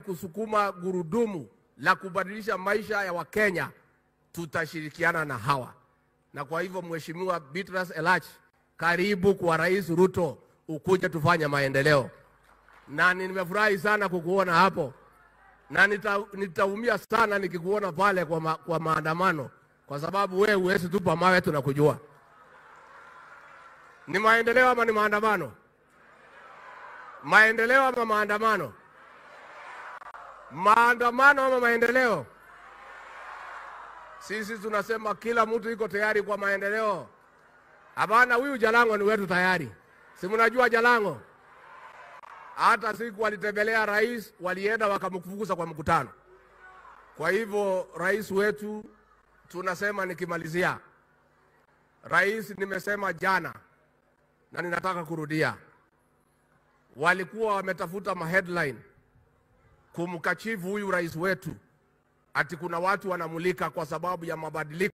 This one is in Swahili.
kusukuma gurudumu la kubadilisha maisha ya Wakenya, tutashirikiana na hawa. Na kwa hivyo, Mheshimiwa Beatrice Elach, karibu kwa Rais Ruto, ukuje tufanye maendeleo, na nimefurahi sana kukuona hapo na nita, nitaumia sana nikikuona pale kwa, ma, kwa maandamano kwa sababu wewe huwezi tupa mawe, tunakujua. Ni maendeleo ama ni maandamano? Maendeleo ama maandamano? Maandamano ama maendeleo? Sisi tunasema kila mtu iko tayari kwa maendeleo. Hapana, huyu Jalango ni wetu tayari, si mnajua Jalango? Hata siku walitembelea rais, walienda wakamfukuza kwa mkutano. Kwa hivyo rais wetu tunasema, nikimalizia, rais, nimesema jana na ninataka kurudia, walikuwa wametafuta maheadline kumkachifu huyu rais wetu, ati kuna watu wanamulika kwa sababu ya mabadiliko